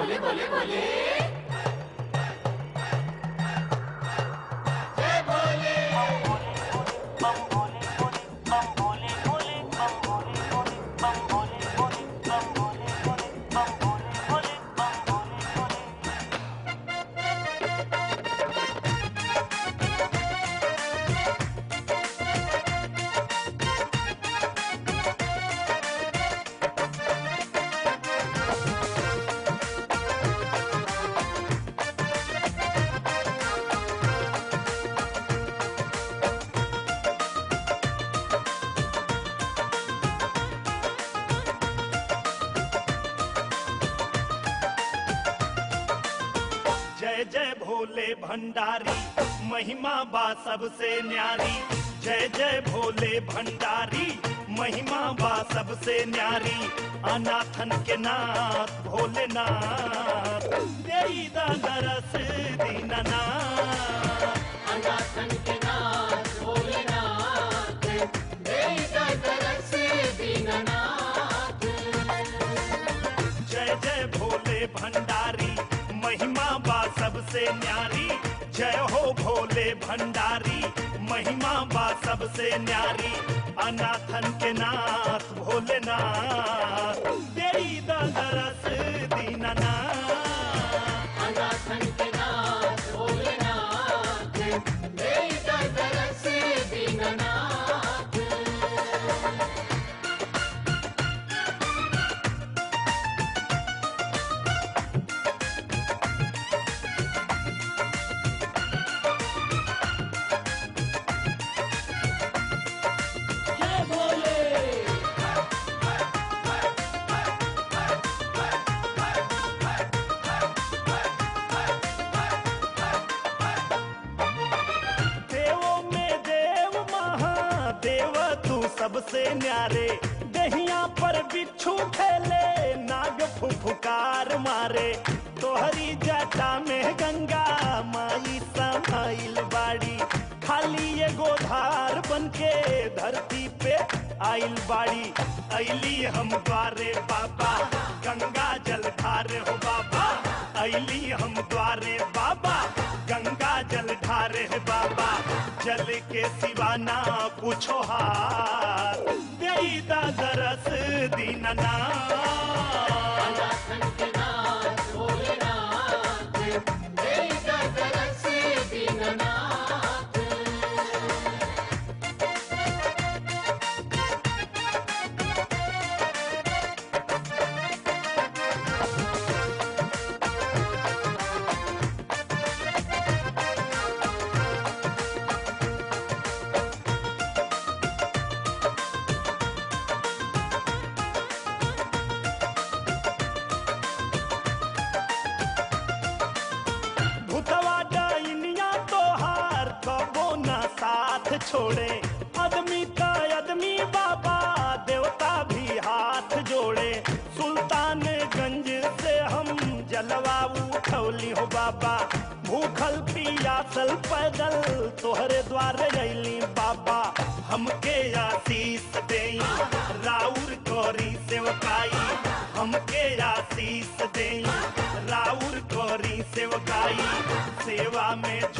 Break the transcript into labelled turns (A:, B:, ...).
A: बोले बोले बोले जय भोले
B: जय जय भोले भंडारी महिमा बा सबसे न्यारी जय जय भोले भंडारी महिमा बा सबसे न्यारी अनाथन के नाथ भोलेनाथ देई दा दरस दीननाथ
A: अनाथन के नाथ भोलेनाथ देई का तरस दीननाथ
B: जय जय भोले भंडारी महिमा बा सबसे न्यारी जय हो भोले भंडारी महिमा बा सबसे न्यारी अनाथन के नाथ भोलेनाथ देई दा दरस दीननाथ
A: अनाथन के नाथ भोलेनाथ देई का तरस दीननाथ जय भोले
B: देवों में देव महादेव तू सबसे न्यारे दहिया पर बिच्छू खेले नाग फुफुकार मारे तोहरी जटा में गंगा माई समाइल बाड़ी खाली ये गोधार बनके धरती पे आइल बाड़ी ऐली हम द्वारे बाबा गंगा जल धारे हो बाबा ऐली हम द्वारे बाबा गंगा जल ढारे है बाबा जल के सिवाना पूछो हार देई दा दरस दीनना
A: अनाथन के नाथ भोलेनाथ देई का तरस दीननाथ
B: भूतवा डाइनिया तोहार कबो ना साथ छोड़े आदमी का आदमी बाबा देवता भी हाथ जोड़े सुल्तानगंज से हम जलवा उठौली हो बाबा भूखल पियासल पैदल तोहरे द्वारे अली बाबा हमके आशीष देई राउर कोरी सेवकाई हमके आशीष देई राउर कोरी सेवकाई सेवा में